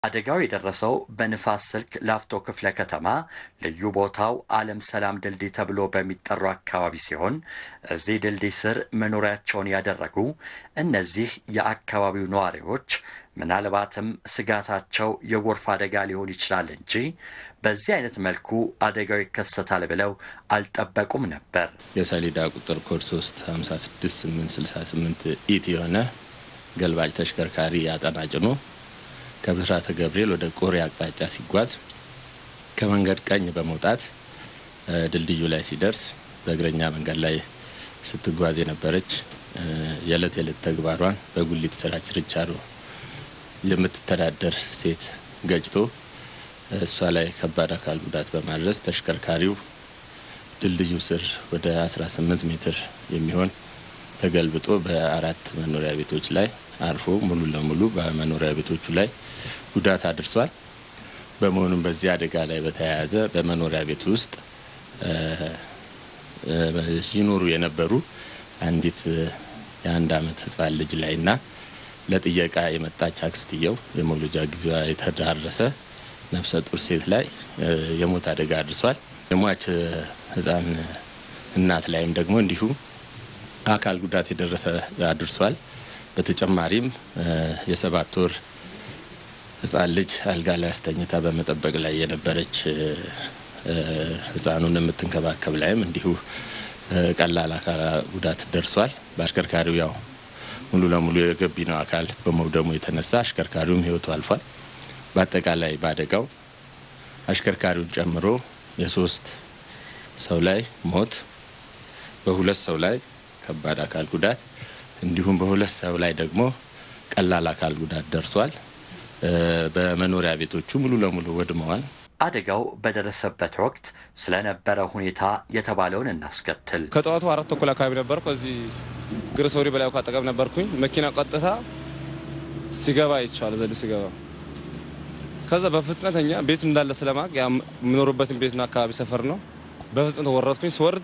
አደጋው የደረሰው በንፋስ ስልክ ላፍቶ ክፍለ ከተማ ልዩ ቦታው ዓለም ሰላም ድልድይ ተብሎ በሚጠራው አካባቢ ሲሆን እዚህ ድልድይ ስር መኖሪያቸውን ያደረጉ እነዚህ የአካባቢው ነዋሪዎች ምናልባትም ስጋታቸው የጎርፍ አደጋ ሊሆን ይችላል እንጂ በዚህ አይነት መልኩ አደጋው ይከሰታል ብለው አልጠበቁም ነበር። የሰሌዳ ቁጥር ኮድ 3 56868 ኢት የሆነ ገልባጭ ተሽከርካሪ አጠና ጭኖ ከብስራተ ገብርኤል ወደ ቆሬ አቅጣጫ ሲጓዝ ከመንገድ ቀኝ በመውጣት ድልድዩ ላይ ሲደርስ በእግረኛ መንገድ ላይ ስትጓዝ የነበረች የዕለት የዕለት ተግባሯን በጉሊት ስራ ችርቻሮ የምትተዳደር ሴት ገጭቶ እሷ ላይ ከባድ አካል ጉዳት በማድረስ ተሽከርካሪው ድልድዩ ስር ወደ 18 ሜትር የሚሆን ተገልብጦ በአራት መኖሪያ ቤቶች ላይ አርፎ ሙሉ ለሙሉ በመኖሪያ ቤቶቹ ላይ ጉዳት አድርሷል። በመሆኑም በዚህ አደጋ ላይ በተያያዘ በመኖሪያ ቤት ውስጥ ይኖሩ የነበሩ አንዲት የአንድ ዓመት ሕፃን ልጅ ላይና ለጥየቃ የመጣች አክስትየው የመውለጃ ጊዜዋ የተዳረሰ ነፍሰ ጡር ሴት ላይ የሞት አደጋ አድርሷል። የሟች ሕፃን እናት ላይም ደግሞ እንዲሁ አካል ጉዳት የደረሰ አድርሷል። በተጨማሪም የሰባት ወር ህፃን ልጅ አልጋ ላይ አስተኝታ በመጠበቅ ላይ የነበረች ህፃኑን የምትንከባከብ ላይም እንዲሁ ቀላል አካል ጉዳት ደርሷል። በአሽከርካሪው ያው ሙሉ ለሙሉ የገቢነው አካል በመውደሙ የተነሳ አሽከርካሪውም ህይወቱ አልፏል። በአጠቃላይ በአደጋው አሽከርካሪውን ጨምሮ የሶስት ሰው ላይ ሞት፣ በሁለት ሰው ላይ ከባድ አካል ጉዳት እንዲሁም በሁለት ሰው ላይ ደግሞ ቀላል አካል ጉዳት ደርሷል። በመኖሪያ ቤቶቹ ሙሉ ለሙሉ ወድመዋል። አደጋው በደረሰበት ወቅት ስለነበረ ሁኔታ የተባለውን እናስከትል። ከጠዋቱ አራት ተኩል አካባቢ ነበርኩ። እዚህ ግርሶሪ በላይ አጠገብ ነበርኩኝ። መኪና ቀጥታ ሲገባ ይቸዋል ዘል ሲገባ ከዛ በፍጥነተኛ ቤት እንዳለ ስለማቅ የምኖርበትን ቤትና አካባቢ ሰፈር ነው። በፍጥነት ወረድኩኝ። ስወርድ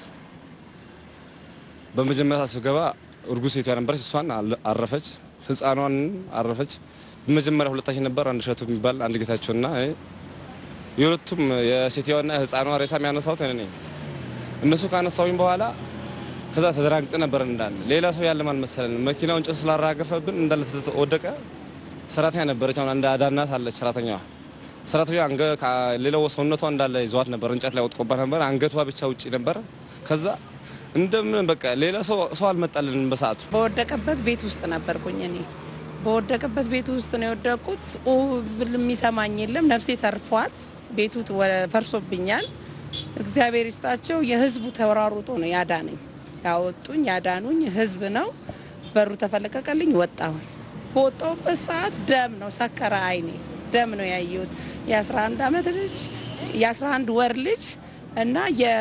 በመጀመሪያ ስገባ እርጉዝ ሴቷ ነበረች። እሷን አረፈች፣ ህፃኗን አረፈች። በመጀመሪያ ሁለታችን ነበር፣ አንድ እሸቱ የሚባል አንድ ጌታቸውና የሁለቱም የሴትየዋና ህፃኗ ሬሳ የሚያነሳሁት እኔ ነኝ። እነሱ ካነሳውኝ በኋላ ከዛ ተደራግጠ ነበር እንዳለ ሌላ ሰው ያለም አልመሰለንም። መኪናውን ጭስ ስላራገፈብን እንዳለ ወደቀ። ሰራተኛ ነበረች፣ አሁን አንድ አዳናት አለች ሰራተኛዋ። ሰራተኛ ሌላው ሰውነቷ እንዳለ ይዘዋት ነበር፣ እንጨት ላይ ወጥቆባት ነበር። አንገቷ ብቻ ውጭ ነበር። ከዛ እንደምን በቃ ሌላ ሰው ሰው አልመጣልንም በሰዓቱ። በወደቀበት ቤት ውስጥ ነበርኩኝ እኔ በወደቀበት ቤት ውስጥ ነው የወደቁት። ብል የሚሰማኝ የለም። ነፍሴ ተርፏል። ቤቱ ፈርሶብኛል። እግዚአብሔር ይስጣቸው። የህዝቡ ተወራሩጦ ነው ያዳነኝ። ያወጡኝ ያዳኑኝ ህዝብ ነው። በሩ ተፈለቀቀልኝ፣ ወጣሁኝ። በወጣሁበት ሰዓት ደም ነው ሰከረ አይኔ ደም ነው ያየሁት። የ11 ዓመት ልጅ የ11 ወር ልጅ እና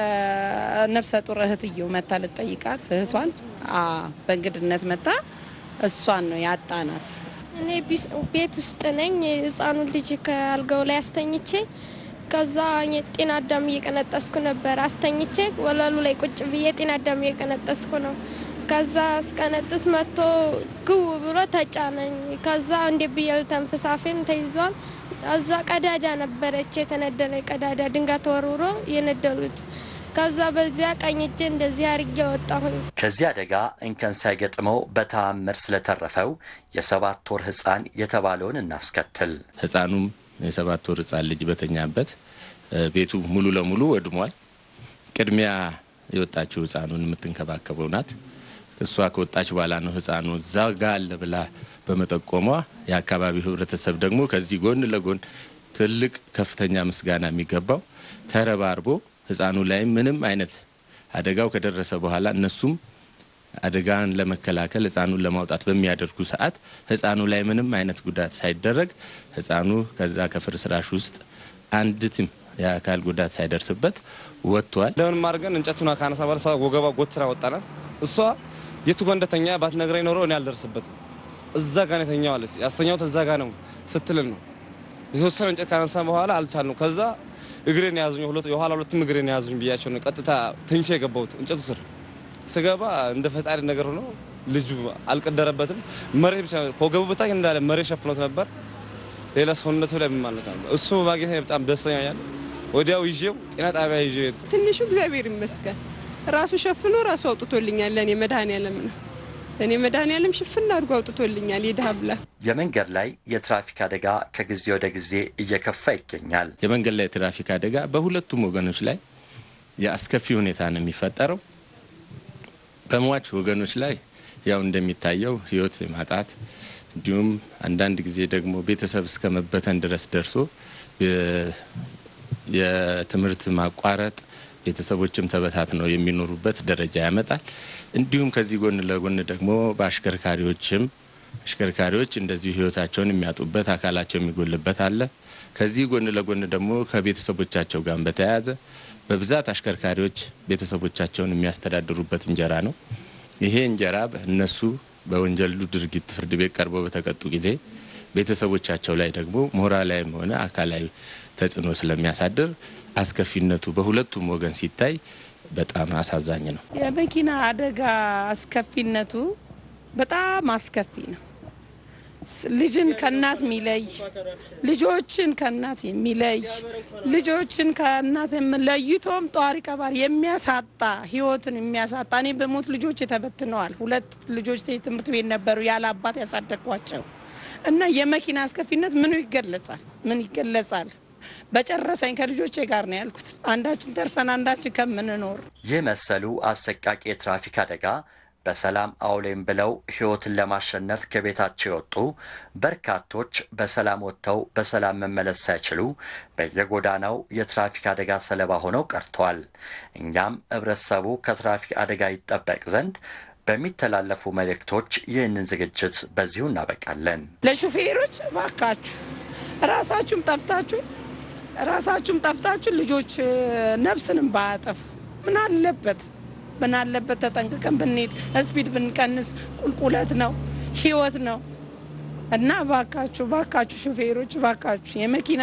የነፍሰ ጡር እህትየው መታ ልጠይቃት እህቷን በእንግድነት መታ እሷን ነው ያጣናት። እኔ ቤት ውስጥ ነኝ። ህፃኑን ልጅ ከአልጋው ላይ አስተኝቼ ከዛ ጤና አዳም እየቀነጠስኩ ነበር። አስተኝቼ ወለሉ ላይ ቁጭ ብዬ ጤና አዳም እየቀነጠስኩ ነው። ከዛ እስቀነጥስ መጥቶ ግው ብሎ ተጫነኝ። ከዛ እንዴ ብዬ ልተንፍስ አፌም ተይዟል። እዛ ቀዳዳ ነበረች የተነደለ ቀዳዳ ድንጋይ ተወርውሮ የነደሉት ከዛ በዚያ ቀኝ እጄ እንደዚህ አርጌ ወጣሁኝ። ከዚህ አደጋ እንከን ሳይገጥመው በተአምር ስለተረፈው የሰባት ወር ህፃን የተባለውን እናስከትል። ህፃኑም የሰባት ወር ህፃን ልጅ በተኛበት ቤቱ ሙሉ ለሙሉ ወድሟል። ቅድሚያ የወጣችው ህፃኑን የምትንከባከበው ናት። እሷ ከወጣች በኋላ ነው ህፃኑ እዛ ጋ አለ ብላ በመጠቆሟ የአካባቢው ህብረተሰብ ደግሞ ከዚህ ጎን ለጎን ትልቅ ከፍተኛ ምስጋና የሚገባው ተረባርቦ ህፃኑ ላይ ምንም አይነት አደጋው ከደረሰ በኋላ እነሱም አደጋን ለመከላከል ህፃኑን ለማውጣት በሚያደርጉ ሰዓት ህፃኑ ላይ ምንም አይነት ጉዳት ሳይደረግ ህፃኑ ከዛ ከፍርስራሽ ውስጥ አንዲትም የአካል ጉዳት ሳይደርስበት ወጥቷል። ለምን ማድርገን እንጨቱን ካነሳ በኋላ ሰው ወገባ ጎትራ ወጣናት። እሷ የቱ ጋ እንደተኛ ባትነግረኝ ኖሮ እኔ አልደርስበትም። እዛ ጋ ነው የተኛው አለች። ያስተኛሁት እዛ ጋ ነው ስትልን ነው የተወሰነ እንጨት ካነሳ በኋላ አልቻልነው። ከዛ እግሬን የያዙኝ የኋላ ሁለትም እግሬን የያዙኝ ብያቸው ነው ቀጥታ ትንቼ የገባሁት እንጨቱ ስር ስገባ እንደ ፈጣሪ ነገር ሆኖ ልጁ አልቀደረበትም። መሬት ብቻ ከወገቡ በታች እንዳለ መሬት ሸፍኖት ነበር። ሌላ ሰውነቱ ላይ ምን ማለት ነው? እሱ በማግኘት በጣም ደስተኛ ያለ ወዲያው ይዤው ጤና ጣቢያ ይዤው ሄድኩ። ትንሹ እግዚአብሔር ይመስገን ራሱ ሸፍኖ ራሱ አውጥቶልኛል። ለእኔ መድኃኔዓለም ነው። ለእኔ መድኃኔዓለም ሽፍን አድርጎ አውጥቶልኛል። የድሀ ብላት የመንገድ ላይ የትራፊክ አደጋ ከጊዜ ወደ ጊዜ እየከፋ ይገኛል። የመንገድ ላይ የትራፊክ አደጋ በሁለቱም ወገኖች ላይ የአስከፊ ሁኔታ ነው የሚፈጠረው። በሟች ወገኖች ላይ ያው እንደሚታየው ሕይወት ማጣት እንዲሁም አንዳንድ ጊዜ ደግሞ ቤተሰብ እስከ መበተን ድረስ ደርሶ የትምህርት ማቋረጥ ቤተሰቦችም ተበታትነው የሚኖሩበት ደረጃ ያመጣል። እንዲሁም ከዚህ ጎን ለጎን ደግሞ በአሽከርካሪዎችም አሽከርካሪዎች እንደዚሁ ህይወታቸውን የሚያጡበት አካላቸው የሚጎልበት አለ። ከዚህ ጎን ለጎን ደግሞ ከቤተሰቦቻቸው ጋር በተያያዘ በብዛት አሽከርካሪዎች ቤተሰቦቻቸውን የሚያስተዳድሩበት እንጀራ ነው። ይሄ እንጀራ እነሱ በወንጀሉ ድርጊት ፍርድ ቤት ቀርበው በተቀጡ ጊዜ ቤተሰቦቻቸው ላይ ደግሞ ሞራላዊም ሆነ አካላዊ ተጽዕኖ ስለሚያሳድር አስከፊነቱ በሁለቱም ወገን ሲታይ በጣም አሳዛኝ ነው። የመኪና አደጋ አስከፊነቱ በጣም አስከፊ ነው። ልጅን ከእናት የሚለይ ልጆችን ከእናት የሚለይ ልጆችን ከእናት ለይቶም ጧሪ ቀባሪ የሚያሳጣ ህይወትን የሚያሳጣ እኔ በሞት ልጆች ተበትነዋል። ሁለት ልጆች ትምህርት ቤት ነበሩ ያለ አባት ያሳደግኳቸው እና የመኪና አስከፊነት ምኑ ይገለጻል? ምን ይገለጻል? በጨረሰኝ ከልጆቼ ጋር ነው ያልኩት። አንዳችን ተርፈን አንዳችን ከምንኖር ይህ መሰሉ አሰቃቂ የትራፊክ አደጋ በሰላም አውሌም ብለው ህይወትን ለማሸነፍ ከቤታቸው የወጡ በርካቶች በሰላም ወጥተው በሰላም መመለስ ሳይችሉ በየጎዳናው የትራፊክ አደጋ ሰለባ ሆነው ቀርተዋል። እኛም ህብረተሰቡ ከትራፊክ አደጋ ይጠበቅ ዘንድ በሚተላለፉ መልእክቶች ይህንን ዝግጅት በዚሁ እናበቃለን። ለሹፌሮች እባካችሁ ራሳችሁም ጠፍታችሁ ራሳችሁም ጠፍታችሁ ልጆች ነፍስንም ባያጠፉ ምን አለበት ምን አለበት ተጠንቅቀን ብንሄድ፣ ስፒድ ብንቀንስ። ቁልቁለት ነው፣ ህይወት ነው እና ባካችሁ ባካችሁ ሹፌሮች ባካችሁ፣ የመኪና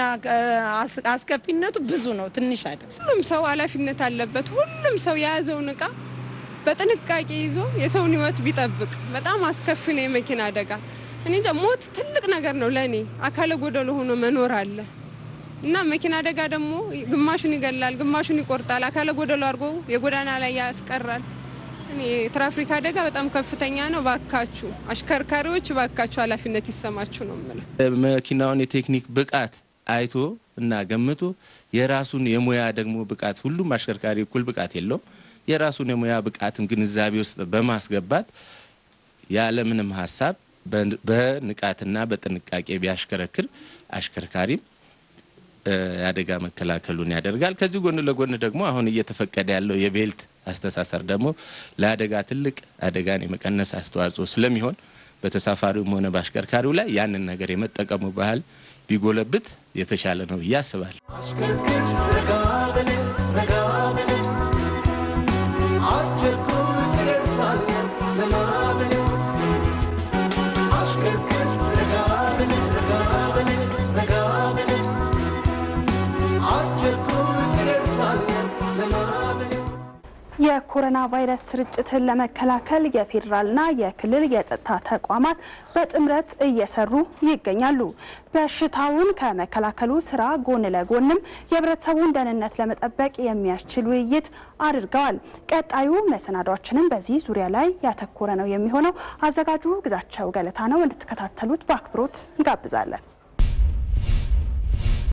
አስከፊነቱ ብዙ ነው፣ ትንሽ አይደለም። ሁሉም ሰው ኃላፊነት አለበት። ሁሉም ሰው የያዘውን እቃ በጥንቃቄ ይዞ የሰውን ህይወት ቢጠብቅ። በጣም አስከፊ ነው የመኪና አደጋ። እኔ እንጃ ሞት ትልቅ ነገር ነው ለእኔ። አካለ ጎደሎ ሆኖ መኖር አለ እና መኪና አደጋ ደግሞ ግማሹን ይገላል፣ ግማሹን ይቆርጣል፣ አካለ ጎደሎ አድርጎ የጎዳና ላይ ያስቀራል። እኔ የትራፊክ አደጋ በጣም ከፍተኛ ነው። ባካችሁ አሽከርካሪዎች፣ ባካችሁ ኃላፊነት ይሰማችሁ ነው የምለው። መኪናውን የቴክኒክ ብቃት አይቶ እና ገምቶ የራሱን የሙያ ደግሞ ብቃት ሁሉም አሽከርካሪ እኩል ብቃት የለውም። የራሱን የሙያ ብቃትን ግንዛቤ ውስጥ በማስገባት ያለምንም ሀሳብ በንቃትና በጥንቃቄ ቢያሽከረክር አሽከርካሪም የአደጋ መከላከሉን ያደርጋል። ከዚህ ጎን ለጎን ደግሞ አሁን እየተፈቀደ ያለው የቤልት አስተሳሰር ደግሞ ለአደጋ ትልቅ አደጋን የመቀነስ አስተዋጽኦ ስለሚሆን በተሳፋሪውም ሆነ በአሽከርካሪው ላይ ያንን ነገር የመጠቀሙ ባህል ቢጎለብት የተሻለ ነው ብዬ አስባለሁ። የኮሮና ቫይረስ ስርጭትን ለመከላከል የፌዴራልና የክልል የጸጥታ ተቋማት በጥምረት እየሰሩ ይገኛሉ። በሽታውን ከመከላከሉ ስራ ጎን ለጎንም የህብረተሰቡን ደህንነት ለመጠበቅ የሚያስችል ውይይት አድርገዋል። ቀጣዩ መሰናዷችንም በዚህ ዙሪያ ላይ ያተኮረ ነው የሚሆነው። አዘጋጁ ግዛቸው ገለታ ነው። እንድትከታተሉት በአክብሮት እንጋብዛለን።